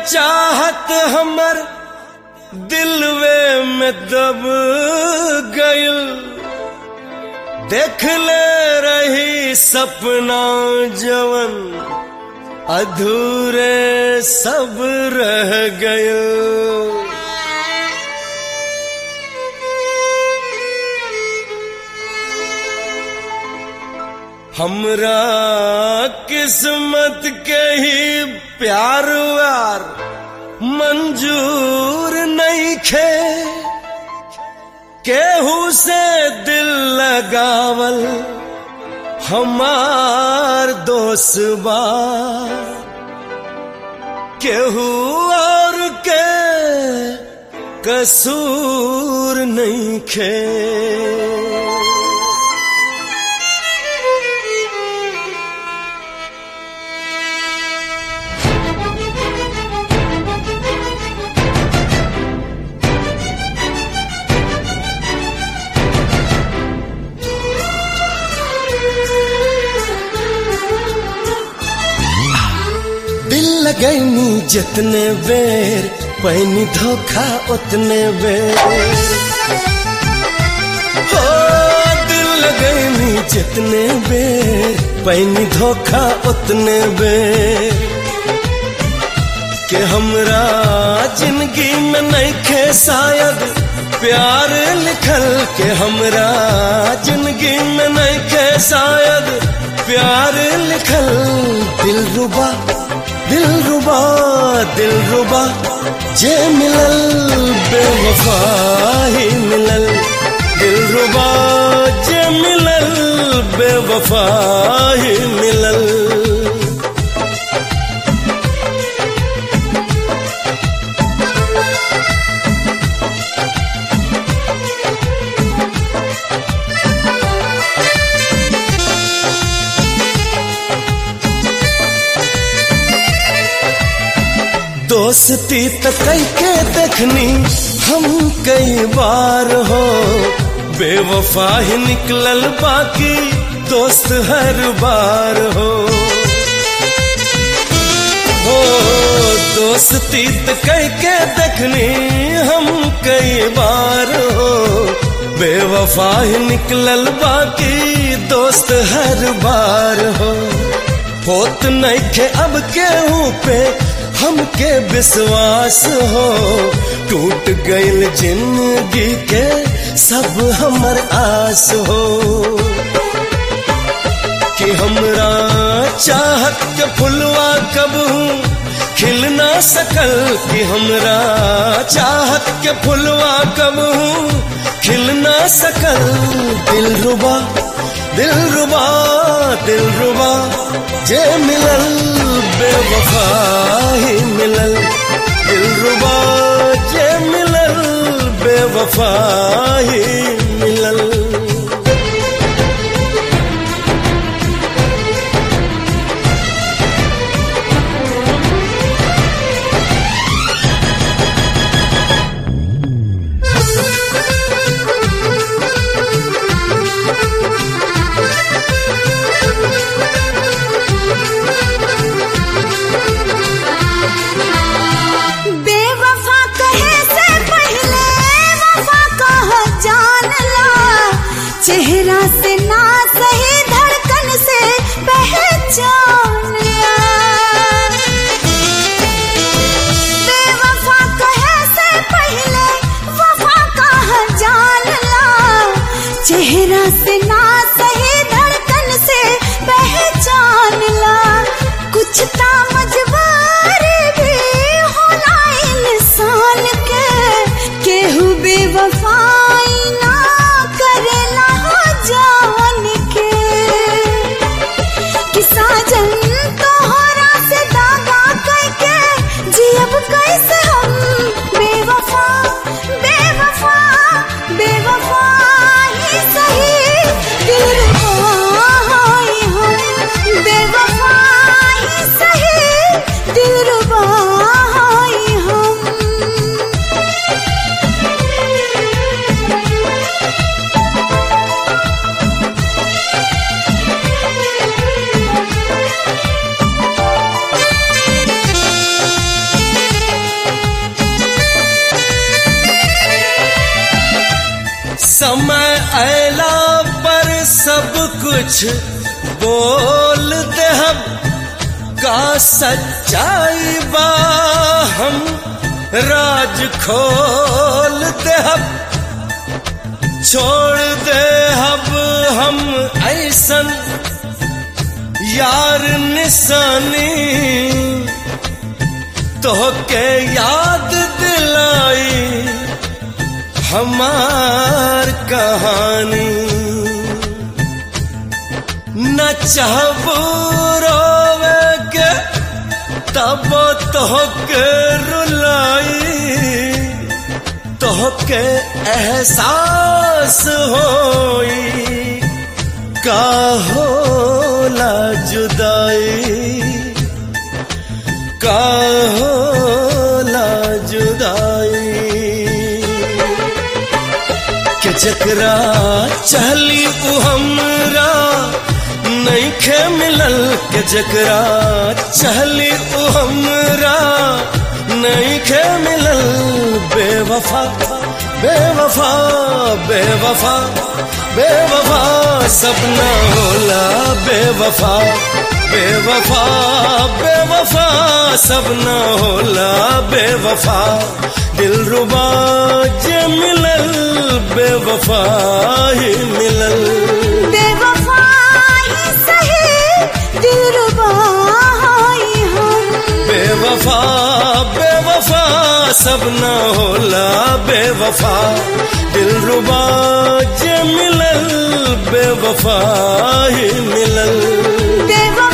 चाहत हमर दिलवे में दब गइल देख ले रही सपना जवन अधूरे सब रह गइल हमरा किस्मत के ही प्यार व्यार मंजूर नहीं खे केहू से दिल लगावल हमार दोस्त बा केहू और के कसूर नहीं खे दिल लगैनी जितने बेर पैनी धोखा उतने बेर हो दिल लगैनी जितने बेर पैनी धोखा उतने बेर के हमरा जिंदगी में नहीं खे शायद प्यार लिखल के हमरा जिंदगी में नहीं खे शायद प्यार लिखल दिल रुबा दिल रुबा दिल रुबा जे मिलल बेवफा ही मिलल दिल रुबा जे मिलल बेवफा ही मिलल दोस्ती तो कई के देखनी हम कई बार हो बेवफा ही निकलल बाकी दोस्त हर बार हो हो दोस्ती तो कई के देखनी हम कई बार हो बेवफा ही निकलल बाकी दोस्त हर बार हो होत नहीं खे अब केहू पे हमके विश्वास हो टूट गईल जिंदगी के सब हमर आस हो कि हमरा चाहत के फुलवा कब खिल ना सकल कि हमरा चाहत के फुलवा कब खिल ना सकल दिल रुबा दिल रुबा दिल रुबा जे मिलल बेवफा ही मिलल दिल रुबा जे मिलल बेवफा ही मिलल बेवफा कहे से पहले वफा कह जान ला समय अला पर सब कुछ बोल दे हम का सच्चाई बा हम राज खोल दे हम छोड़ दे अब हम ऐसन यार निशानी तो के याद दिलाई हमार कहानी न चाहबो रोवे के तब तो के रुलाई तो के एहसास होई का होला जुदाई का होला जुदाई के जकरा चहली उ हमरा नहीं खे मिलल के जकरा चहली उ हमरा नहीं खे मिलल बेवफा बेवफा बेवफा बेवफा सपना होला बेवफा बेवफा बेवफा सपना होला बेवफा दिल रुबा जे मिलल बेवफा ही मिलल बेवफाई सही दिलरुबा हाय हम बेवफा बेवफा सब न होला बेवफा दिल रुबा जे मिलल बेवफा ही मिलल बेवफाई